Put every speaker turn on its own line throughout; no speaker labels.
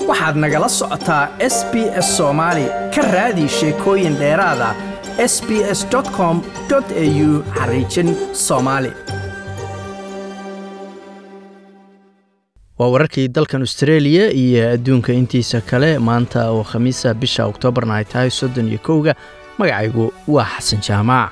waxaad nagala socotaa s b s soomaali ka raadi sheekooyin dheeraada s b s com au xariijin soomaali waa wararkii dalkan australia iyo adduunka intiisa kale maanta oo khamiisa bisha oktoobarna ay tahay soddon iyo kowga magacaygu waa xasan jaamaac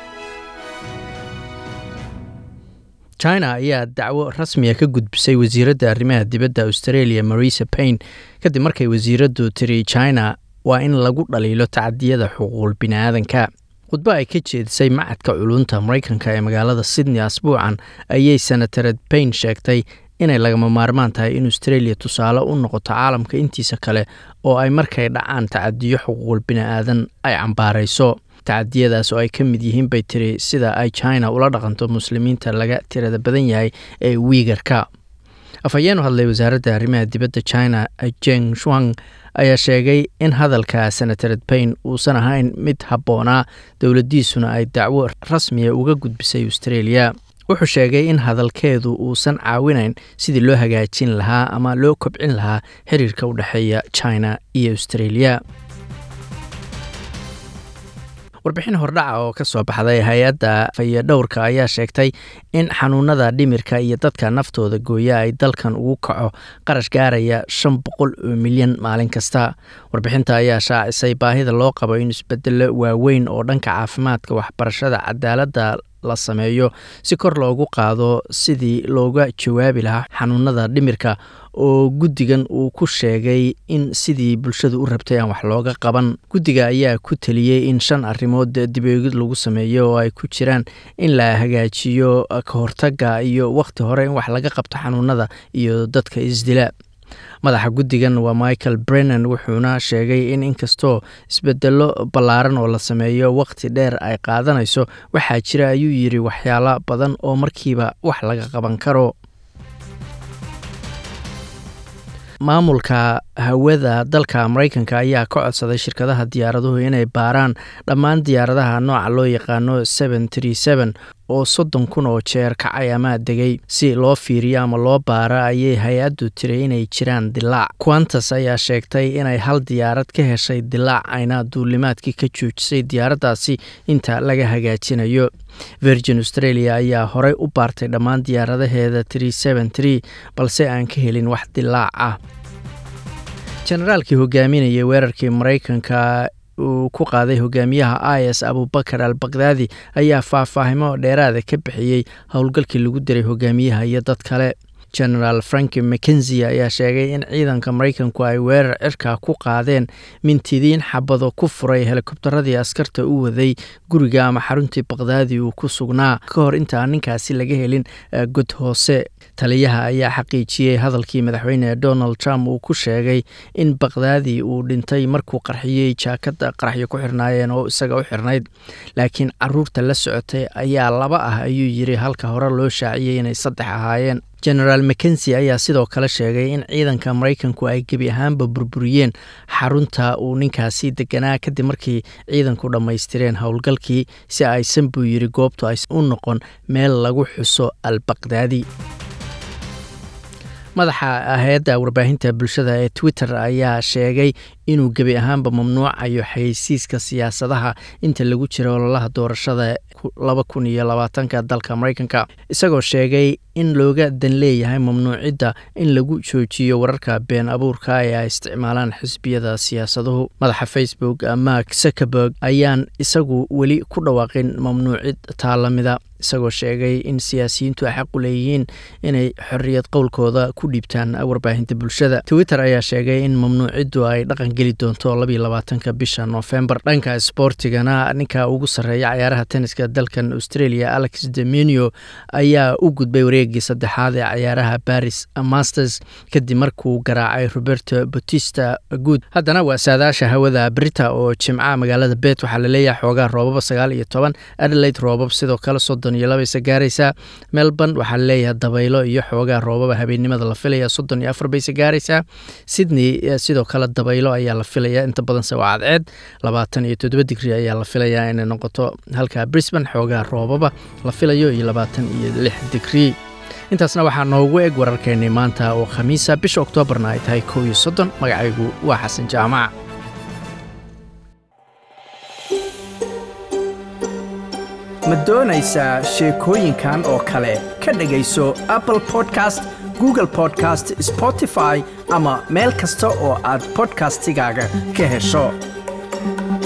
china ayaa dacwo rasmiya ka gudbisay wasiiradda arrimaha dibadda australia marisa paine kadib markay wasiiraddu tiri china waa in lagu dhaliilo tacadiyada xuquuqul bini'aadanka khudbo ay ka jeedisay macadka culunta maraykanka ee magaalada sydney asbuucan ayay senatared paine sheegtay inay lagama maarmaan tahay in australia tusaale u noqoto caalamka intiisa kale oo ay markay dhacaan tacadiyo xuquuqul bini'aadan ay cambaarayso tacadiyadaas oo ay ka mid yihiin bay tiri sida ay china ula dhaqanto muslimiinta laga tirada badan yahay ee wiigarka afhayeenu hadlay wasaaradda arrimaha dibadda china jeng shuang ayaa sheegay in hadalka senatared paine uusan ahayn mid habboonaa dowladdiisuna ay dacwo rasmiya uga gudbisay australia wuxuu sheegay in hadalkeedu uusan caawinayn sidii loo hagaajin lahaa ama loo kobcin lahaa xiriirka u dhexeeya china iyo australia warbixin hordhaca oo ka soo baxday hay-adda fayadhowrka ayaa sheegtay in xanuunada dhimirka iyo dadka naftooda gooya ay dalkan ugu kaco qarash gaaraya shan boqol oo milyan maalin kasta warbixinta ayaa shaacisay baahida loo qabo in isbedelo waaweyn oo dhanka caafimaadka waxbarashada cadaaladda la sameeyo si kor loogu qaado sidii looga jawaabi lahaa xanuunada dhimirka oo guddigan uu ku sheegay in sidii bulshadu u rabtay aan wax looga qaban guddiga ayaa ku teliyey in shan arrimood dibeegid lagu sameeyo oo ay ku jiraan in la hagaajiyo ka hortagga iyo wakhti hore in wax laga qabto xanuunada iyo dadka isdila madaxa guddigan waa michael brennan wuxuuna sheegay in inkastoo isbedelo ballaaran oo la sameeyo wakhti dheer ay qaadanayso waxaa jira ayuu yidhi waxyaalo badan oo markiiba wax laga qaban karo maamulka hawada dalka maraykanka ayaa ka codsaday shirkadaha diyaaraduhu inay baaraan dhammaan diyaaradaha nooca loo yaqaano oo soddon kun oo jeer kacay ama degay si loo fiiriyo ama loo baara ayay hay-addu tiray inay jiraan dilaac quantas ayaa sheegtay inay hal diyaarad ka heshay dilaac ayna duulimaadkii ka joojisay diyaaraddaasi inta laga hagaajinayo virgin australia ayaa horey u baartay dhammaan diyaaradaheeda balse aan ka helin wax dilaac ah jenaraalkii hogaaminayay weerarkii maraykanka uu ku qaaday hogaamiyaha is abubakar al bakdaadi ayaa faahfaahimo dheeraada ka bixiyey howlgalkii lagu diray hogaamiyaha iyo dad kale genaraal franki mckenzie ayaa sheegay in ciidanka maraykanku ay weerar cirka ku qaadeen mintidiin xabado ku furay helikobtaradii askarta u waday guriga ama xaruntii bakdaadi uu ku sugnaa ka hor intaan ninkaasi laga helin god hoose taliyaha ayaa xaqiijiyey hadalkii madaxweyne donald trump uu ku sheegay in bakdaadi uu dhintay markuu qarxiyey jaakada qaraxyo ku xirnaayeen oo isaga u xirnayd laakiin caruurta la socotay ayaa laba ah ayuu yiri halka hore loo shaaciyey inay saddex ahaayeen genaraal mckenzie ayaa sidoo kale sheegay in ciidanka maraykanku ay gebi ahaanba burburiyeen xarunta uu ninkaasi deganaa kadib markii ciidanku dhammaystireen howlgalkii si aysan buu yiri goobtu ay u noqon meel lagu xuso al bakdaadi madaxa hay-adda warbaahinta bulshada ee twitter ayaa sheegay inuu gebi ahaanba mamnuucayo xayeysiiska siyaasadaha inta lagu jira ololaha doorashada laba kun iyo labaatanka dalka maraykanka isagoo sheegay in looga dan leeyahay mamnuucidda in lagu joojiyo wararka been abuurka ee ay isticmaalaan xisbiyada siyaasaduhu madaxa facebook mark zuckerberg ayaan isagu weli ku dhawaaqin mamnuucid taalamida isagoo sheegay in siyaasiyiintu ay xaq u leeyihiin inay xorriyad qowlkooda ku dhiibtaan warbaahinta bulshada twitter ayaa sheegay in mamnuuciddu ay dhaqan geli doonto labayo labaatanka bisha noofembar dhanka sboortigana ninka ugu sarreeya cayaaraha tenniska dalkan australia alex demenio ayaa u gudbay wareegii saddexaad ee cayaaraha baris masters kadib markuu garaacay roberto batista guud haddana waa saadaasha hawada brita oo jimca magaalada bet waxaa laleeyahay xoogaa roobaba sagaal iyo toban adelaide roobab sidoo kale soddon iyo labayse gaaraysaa melbourne waxaa laleeyahay dabaylo iyo xoogaa roobaba habeennimada la filaya soddon iyo afar bayse gaaraysaa sydney sidoo kale dabaylo ayaa la filaya inta badanse waa cadceed labaatan iyo toddoba digri ayaa la filayaa inay noqoto halka brisbane xoogaa roobaba la filayo iyo labaatan iyo lix digri intaasna waxaa noogu eg wararkeennii maanta oo khamiisa bisha oktoobarna ay tahay kow iyo soddon magacaygu waa xasan jaamac
ma doonaysaa sheekooyinkan oo kale ka dhegayso apple podcast google podcast spotify ama meel kasta oo aad bodkastigaaga ka hesho